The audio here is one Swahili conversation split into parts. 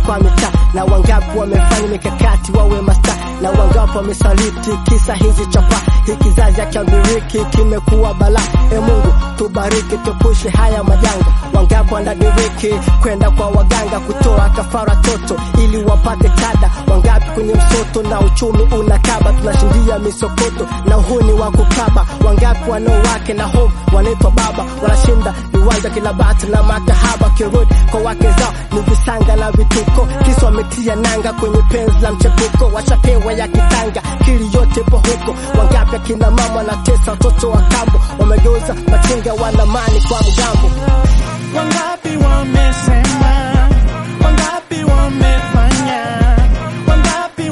kwa mitaa, na wangapi wamefanya mikakati wawe masta, na wangapi wamesaliti kisa hizi chapa. Hii kizazi akiambiriki kimekuwa balaa. E Mungu tubariki, tupushe haya majanga. Wangapi wanadiriki kwenda kwa waganga kutoa kafara toto ili wapate kada. Wangapi kwenye msoto na uchumi unakaba, tunashindia misokoto na uhuni wa kukaba. Wangapi wanaowake na home wanaitwa baba, wanashinda viwanja kila bati na makahaba. Kirudi kwa wake zao ni visanga na vituko, kisa wametia nanga kwenye penzi la mchepuko, washapewa ya kitanga, kili yote po huko. Wangapi akina mama wanatesa watoto wa kambo, wamegeuza machinga wanamani kwa mgambo. Wangapi wamesema, wangapi wamefanya, wangapi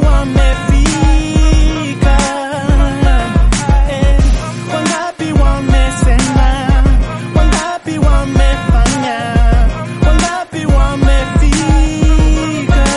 wamefika, eh, wangapi wamesema, wangapi wamefanya, wangapi wamefika,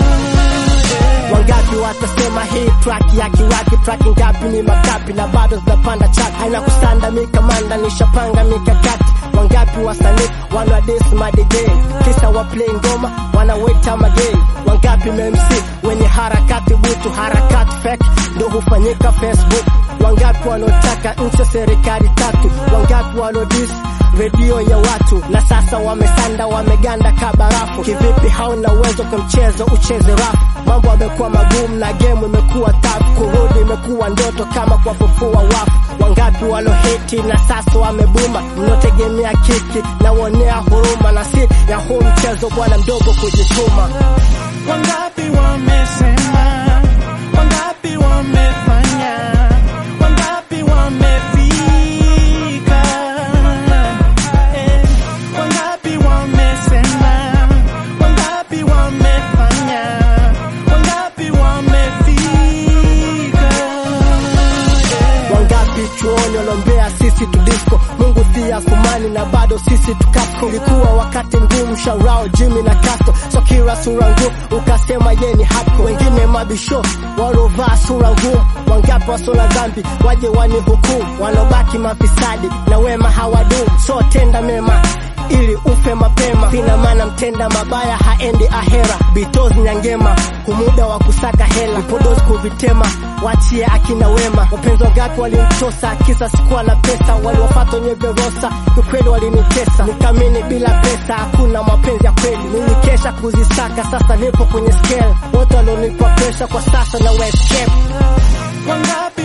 eh. Wangapi watasema hii track ya kiwaki, track ngapi ni makapi na bado zinapanda chat, haina kusanda mikamanda, nishapanga mikakati. Wangapi wasanii wanadis madj, kisa wa play ngoma wanaweta magei. Wangapi MC wenye harakati butu, harakati fake ndo hufanyika Facebook. Wangapi wanaotaka nchi ya serikali tatu, wangapi wanaodis redio ya watu na sasa wamesanda wameganda kabarafu. Kivipi hauna uwezo kwa mchezo ucheze rafu? Mambo yamekuwa magumu na game imekuwa tafu, kurudi imekuwa ndoto kama kuwafufua wafu. Wangapi walohiti na sasa wamebuma, mnaotegemea kiki na wonea huruma, na si ya huu mchezo bwana mdogo kujituma. Wangapi wamesema, wangapi wamefanya, wangapi wamefika, eh, wangapi wamesema, wangapi wamefanya, wangapi wamefika, eh. Wangapi chuoni walombea sisi tudisco, Mungu thia fumani na bado sisi tukasko. Ilikuwa wakati mgumu, shaurao Jimmy na Castro, so kila sura ngumu ukasema ye ni hako. Wengine mabisho walovaa sura ngumu, wangapi wasona dhambi waje wani hukumu, wanobaki mafisadi na wema hawadumu, so tenda mema ili ufe mapema. Sina maana mtenda mabaya haendi ahera. Bitozi nyangema humuda wa kusaka hela, vipodozi kuvitema, wachie akina wema. Wapenzi wangapi walimtosa kisa sikuwa na pesa, waliwafata wenye verosa, kiukweli walinitesa. Nikamini bila pesa hakuna mapenzi ya kweli, nilikesha kuzisaka, sasa nipo kwenye scale. Wote walionipa presha kwa sasa na escape Wangapi